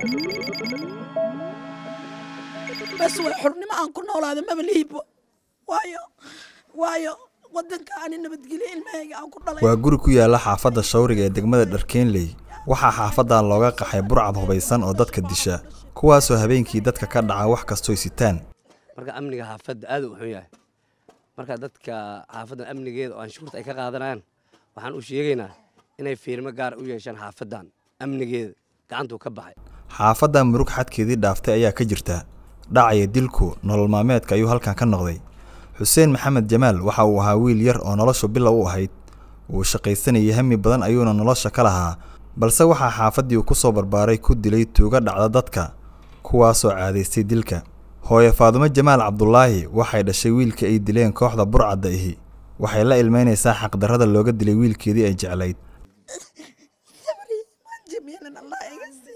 bas way xurnimo aan ku noolaada maba lihibo waayo waayo wadanka ani nabadgelyo ilmahayga aan ku dhalay waa guri ku yaala xaafadda shawriga ee degmada dharkeenley waxaa xaafadan looga qaxay burcad hubaysan oo dadka disha kuwaasoo habeenkii dadka ka dhaca wax kastooy sitaan marka amniga xaafadda aad u xun yahay marka dadka xaafaddan amnigeeda oo anshuurta ay ka qaadanayaan waxaan u sheegaynaa inay fiirmo gaar u yeeshaan xaafaddan amnigeeda gacantuu ka baxay xaafaddan murug xadkeedii dhaaftay ayaa ka jirta dhacaya dilku nolol maalmeedka ayuu halkan ka noqday xuseen maxamed jamaal waxa uu ahaa wiil yar oo noloshu bilow u ahayd wuu shaqaysanayay hami badan ayuuna nolosha ka lahaa balse waxaa xaafaddii uu ku soo barbaaray ku dilay tuuga dhacda dadka kuwaasoo caadaystay dilka hooye faadumo jamaal cabdulaahi waxay dhashay wiilka ay dileen kooxda burcadda ihi waxay la ilmeynaysaa xaqdarrada looga dilay wiilkeedii ay jeclayd jamiilan allah iga sii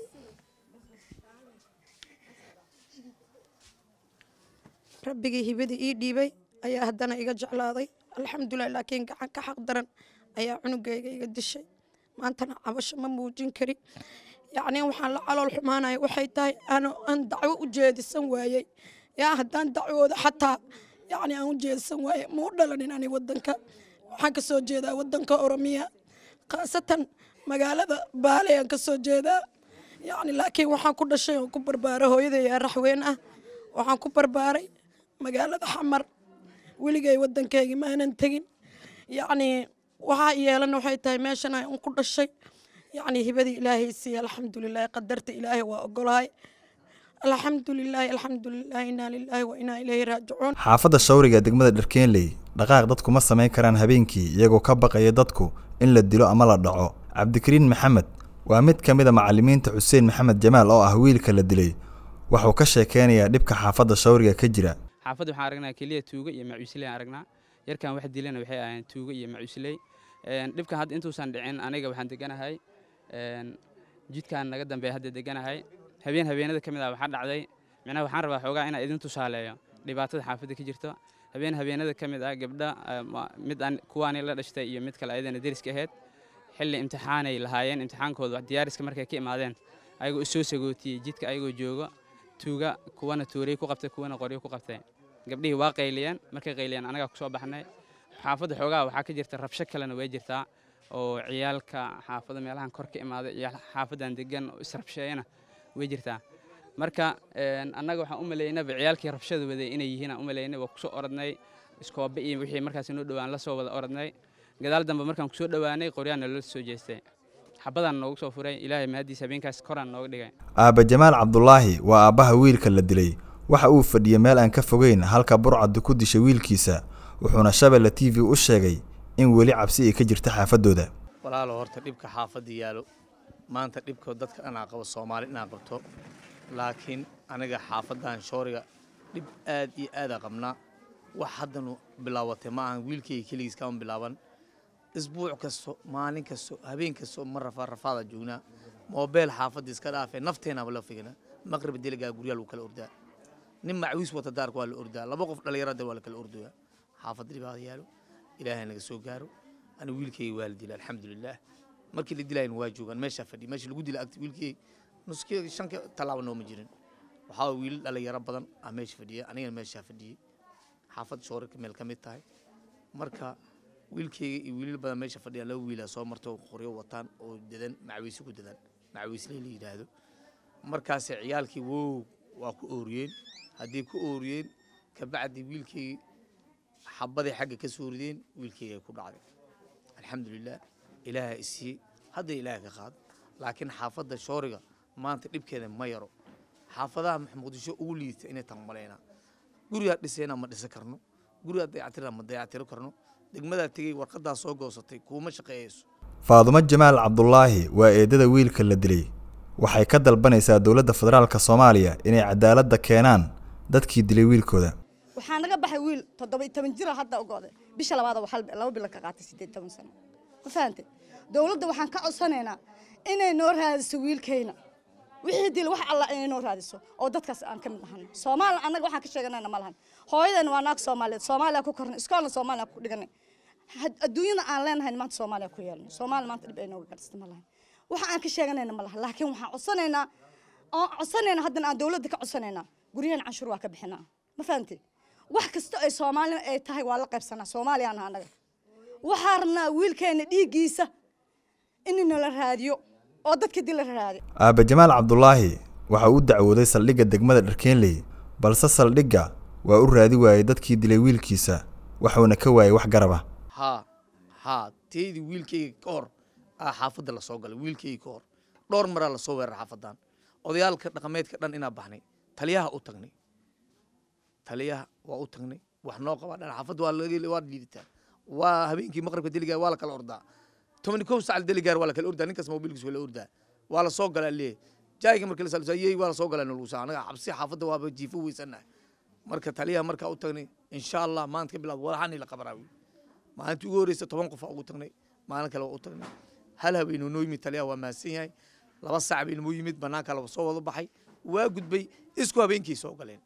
rabbigii hibadii ii dhiibay ayaa haddana iga jeclaaday alxamdulilah laakiin gacan ka xaq daran ayaa cunugayga iga dishay maantana cabasho ma muujin kari yacni waxaan la calool xumaanaya waxay tahay aan aan dacwo u jeedisan waayey yaa haddaan dacwooda xataa yacni aan u jeedisan waayey ma u dhalanin ani wadanka waxaan ka soo jeedaa wadanka oromiya khaasatan magaalada baale aan ka soo jeedaa yacni laakiin waxaan ku dhashay oon ku barbaaray hooyaday yaa raxweyn ah waxaan ku barbaaray magaalada xamar weligay waddankaygii maanan tegin yacni waxaa yeelan waxay tahay meeshan aan ku dhashay yacni hibadii ilaahay siiya alxamdulilahi qadarta ilaahay waa ogolahay alxamdulilaahi alxamdulilaahi inaa lilaahi wa inaa ilayhi raajicuun xaafadda shawriga ee degmada dharkeenley dhaqaaq dadku ma samayn karaan habeenkii iyagoo ka baqaya dadku in la dilo ama la dhaco cabdikariin maxamed waa mid ka mid a macallimiinta xuseen maxamed jamaal oo ah wiilka la dilay wuxuu ka sheekeynayaa dhibka xaafadda shawriga ka jira xaafadda waxaan aragnaa keliya tuuga iyo macuusley aan aragnaa yarkan wax dilana waxay ahayn tuuga iyo macuusley dhibkan hadda intuusan dhicin aniga waxaan deganahay jidkan naga dambeeya hadda deganahay habeen habeenada ka mid ah waxaa dhacday micnaha waxaan rabaa xoogaa inaan idin tusaaleeyo dhibaatada xaafadda ka jirto habeen habeenada ka mid ah gabdha mid aan kuwaani la dhashtay iyo mid kale ayadana deriska ahayd xilli imtixaanay lahaayeen imtixaankooda diyaariska markay ka imaadeen ayagoo isoo sagootiyey jidka ayagoo joogo tuuga kuwana tuuray ku qabtay kuwana qoryo ku qabtay gabdhihii waa qayliyeen markay qayliyeen anagaa kusoo baxnay xaafadda xoogaa waxaa ka jirta rabsho kalena way jirtaa oo ciyaalka xaafadda meelahan kor ka imaaday ciyaal xaafaddan degan oo israbsheeyana way jirtaa marka annaga waxaan u maleynaba ciyaalkii rabshada waday inay yihiin aan u maleynay waa kusoo orodnay iskoobe iyo wixii markaas noo dhowaan la soo wada orodnay gadaal dambe markaan kusoo dhowaanay qoryaana loo soo jeestay xabadaan noogu soo furay ilaahay mahadiis habeenkaas koraan nooga dhigay aabba jamaal cabdulaahi waa aabbaha wiilka la dilay waxa uu fadhiyey meel aan ka fogeyn halka burcaddu ku dishay wiilkiisa wuxuuna shabelle t v u sheegay in weli cabsi ay ka jirta xaafaddooda walaalo horta dhibka xaafadda yaalo maanta dhibka dadka dhanaa qabo soomaali inaa qabto laakiin aniga xaafaddan shooriga dhib aad iyo aadaa qabnaa wax haddanu bilaabatay ma ahan wiilkayga keligiis kama bilaaban isbuuc kasto maalin kasto habeen kasto ma rafaa rafaada joognaa moobeel xaafadda iska dhaafee nafteenaba la figna maqrib deligaa guryaa lagu kala ordaa nin macwiis wata daarka waa la ordaa laba qof dhallinyarada waa la kala ordoyaa xaafadda dhibaada yaalo ilaahay naga soo gaaro ani wiilkayga waa la dila alxamdulilaah markii la dilayna waa joogaan meeshaa fadhiya meesha lagu dila agta wiilkayga nuskii shanka tallaaba nooma jirin waxaa wiil dhallinyaro badan ah meesha fadhiya anigana meeshaa fadhiyey xaafad shoorarka meel ka mid tahay marka wiilkayga iyo wiilal badan meesha fadhiya laba wiilaa soo marta oo qoryo wataan oo dadan macwiisi ku dadan macwiisley la yidhaahdo markaase ciyaalkii wow waa ku ooriyeen haddii ku ooriyeen kabacdi wiilkayga xabaday xagga ka soo rideen wiilkayga ku dhacday alxamdulilah ilaaha isiiyey hadda ilaaha ka qaado laakiin xaafadda shooriga maanta dhibkeeda ma yaro xaafadaha muqdisho ugu liidata inay tan malaynaa gurigaa dhisayna ma dhisa karno gurigaa dayactirna ma dayactiro karno degmadaa tegey warqadaa soo goosatay kuuma shaqeeyayso faadumo jamaal cabdulaahi waa eedada wiilka la dilay waxay ka dalbanaysaa dowladda federaalka soomaaliya inay cadaaladda keenaan dadkii dilay wiilkooda waxaa naga baxay wiil toddoba toban jira hadda ogooday bisha labaad waxaa laba bilo ka qaatay siddeed toban sano ma fahantay dowladda waxaan ka codsanaynaa inay noo raadiso wiilkayna wixii dil wax alla inay noo raadiso oo dadkaas aan ka mid ahano soomaaliya annaga waxaan ka sheeganayna ma lahan hooyadan waa naag soomaaliyeed soomaaliya ku kornay iskoolna soomaaliya ku dhiganay adduunyada aan leenahay maanta soomaaliya ku yeelno soomaaliya maanta dhib ay nooga garsata ma lahan waxa aan ka sheeganayna ma lahan laakiin waxaan codsanaynaa oon codsanayna haddana aan dowladda ka codsanaynaa guryahan canshuur waa ka bixinaa ma fahamtid wax kasta ay soomaali ay tahay waa la qaybsanaa soomaaliyaan naha annaga waxaa rabnaa wiilkeena dhiiggiisa in nala raadiyo oo dadka dil la raadiyo aabbe jamaal cabdulaahi waxa uu u dacwooday saldhigga degmada dharkeenley balse saldhigga waa u raadi waayey dadkii dilay wiilkiisa waxuuna ka waayey wax garaba haa haa teydii wiilkayga ka hor aa xaafadda la soo galay wiilkayga ka hor dhowr maraa la soo weerar xaafadan odayaalka dhaqameedka dhan inaa baxnay taliyaha u tagnay taliyaha waa u tagnay wax noo qabaa dhan xaafadda waa laga waa liidataa waa habeenkii maqribka deligaar waa la kala ordaa tobani kow sacal deligaar waa la kala ordaa ninkaas mobilkiis waa la ordaa waa la soo galaa leeyahay jaayga markii la salsa yey waa la soo galaa nalagu saa anaga xabsi xaafadda waaba jiifo weysanahay marka taliyaha markaa u tagnay insha allah maanta ka bilaab walaxani la qabanaa wiil maalintii ugu horreysa toban qof aa ugu tagnay maalin kale waa u tagnay hal habeenuu noo yimid taliyaha waa mahadsan yahay laba saac baynu noo yimid banaanka laba soo wada baxay waa gudbay isku habeenkii soo galeen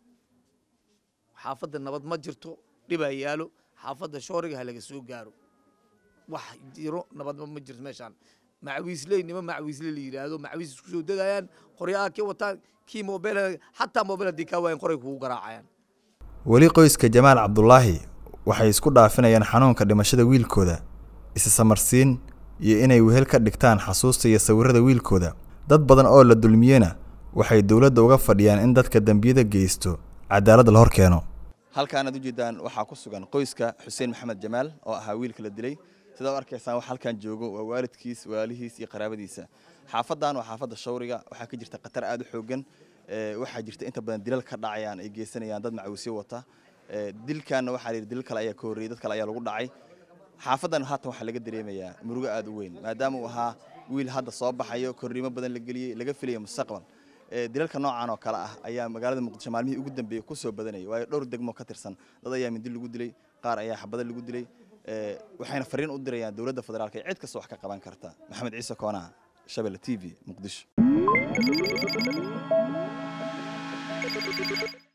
xaafadda nabad ma jirto dhibaa yaalo xaafadda shooriga ha laga soo gaaro wax jiro nabadba ma jirto meeshaan macawiisley nima macawiisle la yidhaahdo macawiis isku soo dadayaan qoryaha kii wataan kii moobeel xataa moobeel haddii kaa waayan qoray kugu garaacayaan weli qoyska jamaal cabdulaahi waxay isku dhaafinayaan xanuunka dhimashada wiilkooda isa samarsiin iyo inay wehel ka dhigtaan xasuusta iyo sawirrada wiilkooda dad badan oo la dulmiyena waxay dowladda uga fadhiyaan in dadka dembiyada geysto cadaaladda la hor keeno halkaanaad ujeedaan waxaa ku sugan qoyska xuseen maxamed jamaal oo ahaa wiilka la dilay sidaa u arkaysaan wax halkan joogo waa waalidkiis waalihiis iyo qaraabadiisa xaafaddan waa xaafadda shawriga waxaa ka jirta khatar aad u xoogan waxaa jirta inta badan dilal ka dhacayaan ay geysanayaan dad macawisyo wata dilkanna waxaa layidhi dilal kale ayaa ka horreeyey dad kale ayaa lagu dhacay xaafaddan haatan waxaa laga dareemayaa murugo aad u weyn maadaama uu ahaa wiil hadda soo baxayo korriimo badan la geliyey laga filayo mustaqbal dilalka noocan oo kale ah ayaa magaalada muqdisho maalmihii ugu dambeeyey ku soo badanayay waayo dhowr degmo ka tirsan dad ayaa mindi lagu dilay qaar ayaa xabado lagu dilay waxayna fariin u dirayaan dowladda federaalka ee cid kasta wax ka qaban karta maxamed ciise koonaa shabelle t v muqdisho